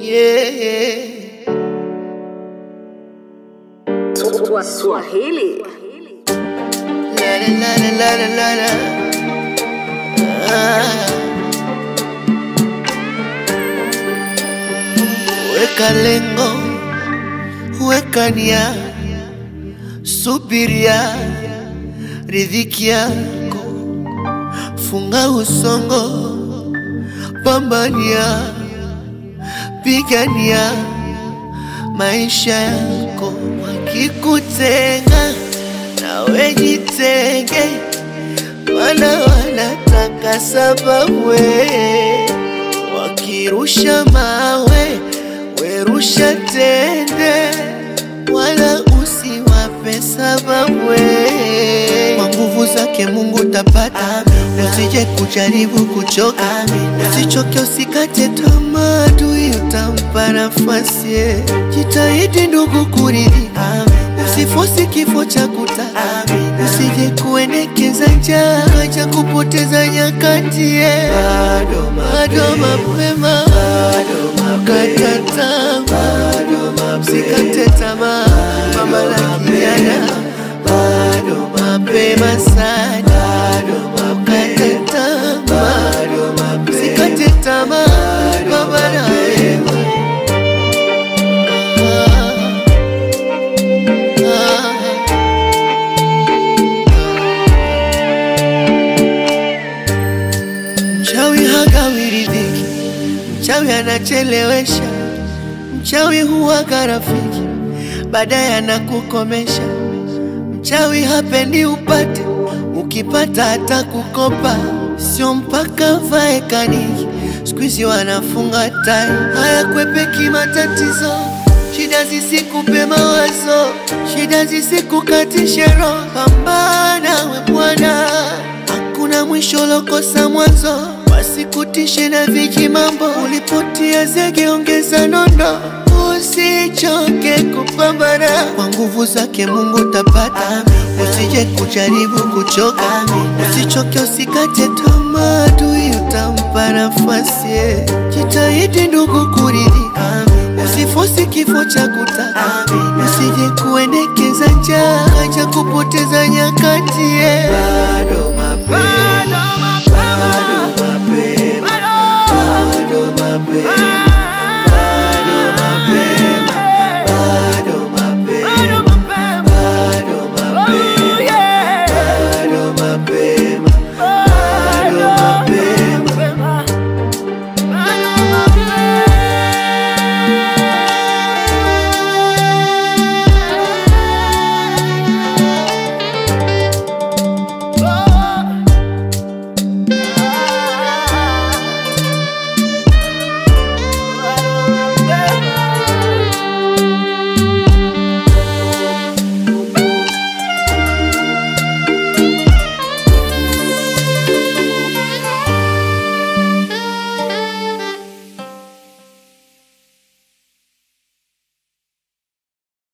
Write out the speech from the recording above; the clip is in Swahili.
yeah. Swahili. La la la la la la la. Ah. Weka lengo, weka nia, subiria riziki yako, funga usongo, pambania, pigania maisha yako. Wakikutenga nawe jitenge, mana wanataka sababu we. Wakirusha mawe werusha tende, wala usiwape sababu we. Kwa nguvu zake Mungu tapata, usije kujaribu kuchoka, usichoke, usikate tamaa, adui utampa nafasi. Jitahidi ndugu kuridhika, usifosi kifo cha kutaka, usije kuendekeza njaa kaja kupoteza nyakati. Bado bado mapema, kata tamaa, usikate tamaa, mama la kijana bado mapema sana, ukate tamaa, usikate tamaa, baba na wewe. Ah, ah. Mchawi hagawi riziki, mchawi anachelewesha, mchawi huwaga rafiki, baadaye anakukomesha. Mchawi hapendi upate, ukipata hata kukopa, sio mpaka vae kaniki. Siku hizi wanafunga tai, hayakwepeki matatizo, shida zisikupe mawazo, shida zisikukatishe roho. Pambana we bwana, hakuna mwisho lokosa mwanzo, wasikutishe na viji mambo. Ulipotia zege, ongeza nondo, usichoke kupambana. Kwa nguvu zake Mungu tapata, usije kujaribu kuchoka, usichoke, usikate tamaa, adui utampa nafasi. Jitahidi ndugu kuridhika, usifosi kifo cha kutaka, usije kuendekeza njaa kaja kupoteza nyakati. Bado mapema